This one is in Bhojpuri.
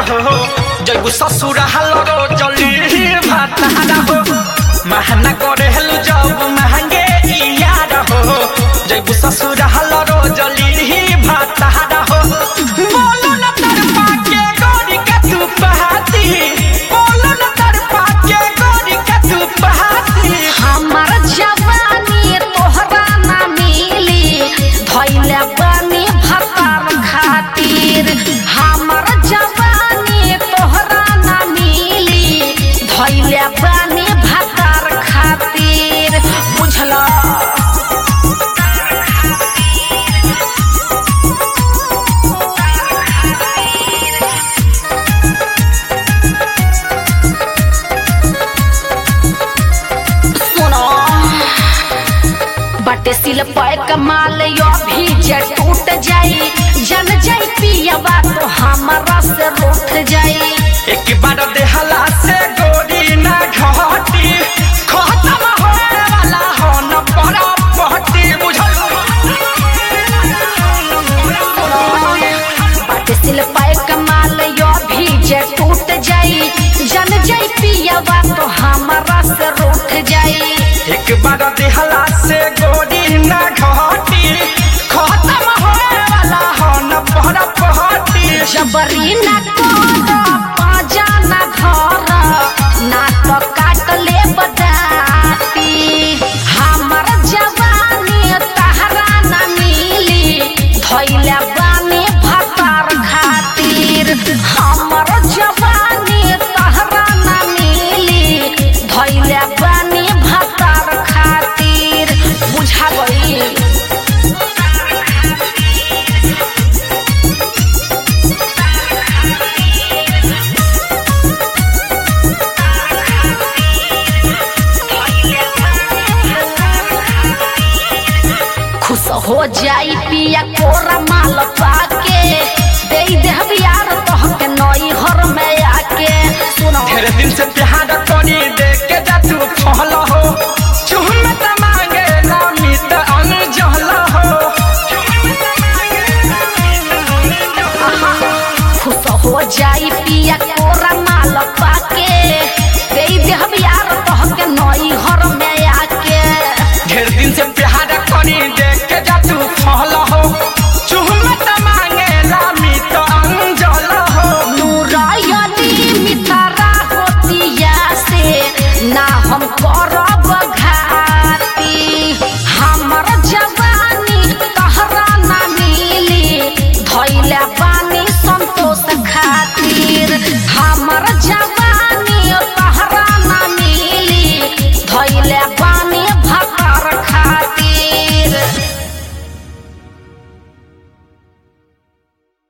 हो जैबू ससुर हलरो जली भातारा हो महना करे हेलु जब महंगे यार हो जैबू ससुर हलरो जली भातारा हो बोलो न तरपा के गोरी का तू पहाती बोलो न तरपा के गोरी का तू पहाती हमर जवानी तोहरा ना मिली धैले बानी भतार खातिर हमर जवानी तोहरा ना मिली धैले बानी भतार खातिर बुझला सुनो बटे सिल पाए कमाल यो भी जे टूट जाई जन जाई पियबा तो हमारा से रूठ जाई एक बार देहला से गोरी ना घटी खत्म होने वाला हो न बड़ा पहटी बुझल बटे सिल पाए कमाल यो भी जे टूट जाई जन जाई पियबा तो हमारा से रूठ जाई एक बार देहला से गोरी ना घटी खत्म होने वाला हो न बड़ा पहटी जबरी ना कर पाजा ना घर ना तो काट ले बदाती हमर जवानी तहरा ना मिली धैले बानी भतार खातिर हमर जवानी तहरा ना मिली धैले बानी भतार खातिर बुझा गई खुश हो जाई पिया कोरा माल पाके